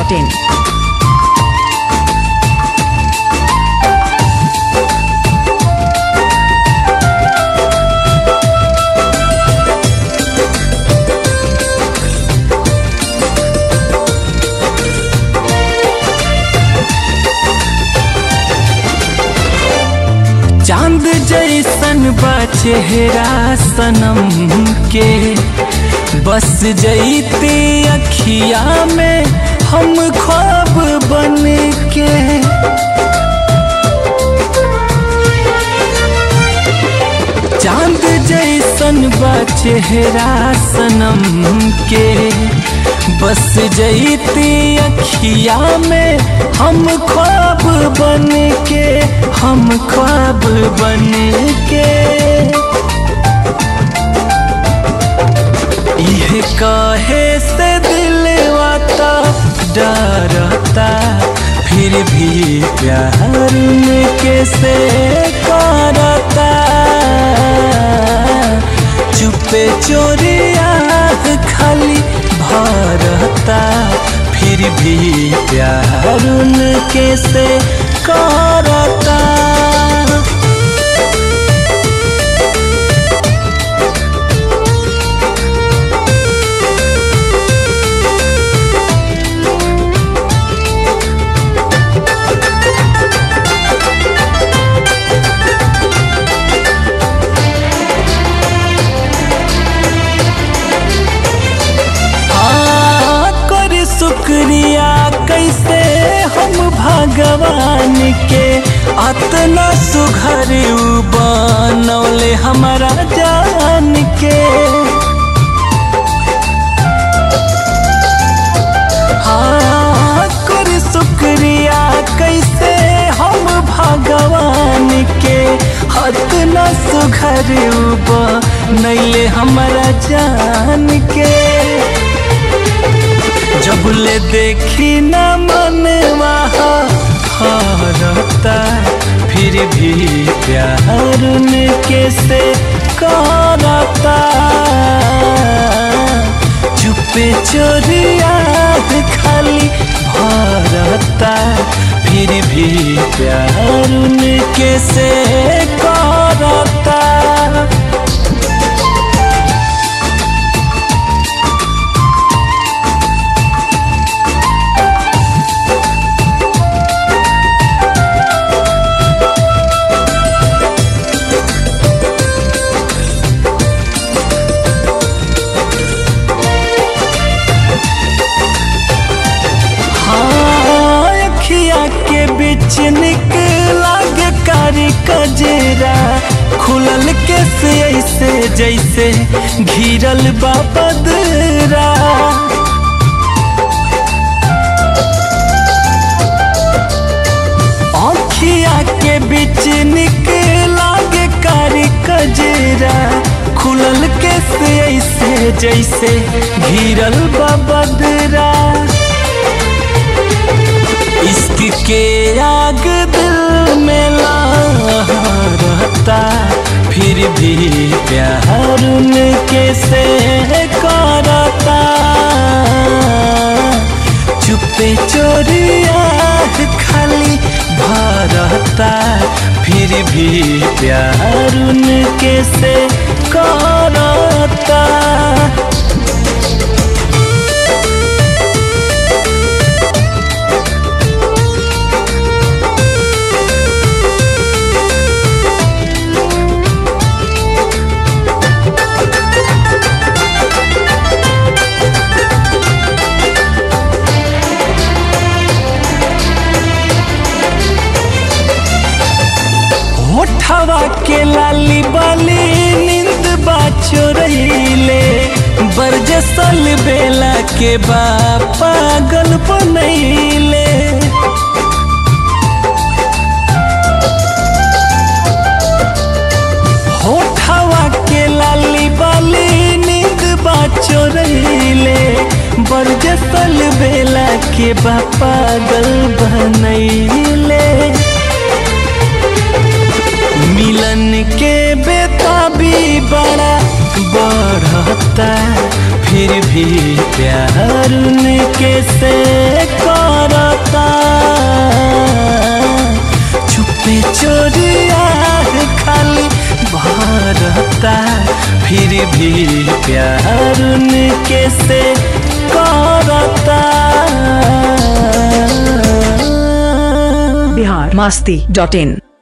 masti.in. चांद जैसन बा चेहरा सनम के बस जैते अखिया में हम ख्वाब बन के चांद जैसन बा चेहरा सनम के बस जैते अखिया में हम ख्वाब बन के हम ख्वाब बन के यह काहे से दिलवाता डरता फिर भी प्यार में कैसे करता चुपे चोरिया खाली भरता फिर भी प्यार कैसे करता हाँ, कर शुक्रिया कैसे हम भगवान के अतना सुघर उ बनौले हमारा जान के हाँ, कर शुक्रिया कैसे हम भगवान के अतना सुघर उ बनौले हमारा जान के जब ले देखी न मनवा हारता फिर भी प्यार ने कैसे करता चुपे चोरिया खाली भरता फिर भी प्यार ने कैसे करता हाँ, अखिया के बीच निकला गे कारी कजरा खुलल के से ऐसे जैसे घिरल बा बदरा अखिया के बीच निकला गे कारी कजरा खुलल के से ऐसे जैसे घिरल बा बदरा इश्क के आग दिल में रहता फिर भी प्यार कैसे करता चुपे चोरिया खाली भरता फिर भी प्यार कैसे करता होठवा के लाली बाली नींद बा चोरैले बरजसल बेला के बा पागल बनैले होठवा के लाली बाली नींद बा चोरैले बरजसल बेला के बा पागल बनैले मिलन के बेताबी बड़ा बढ़ता फिर फिर भी प्यार उनके से करता चुपे चोरिया खाली भरता फिर भी प्यार उनके से करता बिहार मस्ती डॉट इन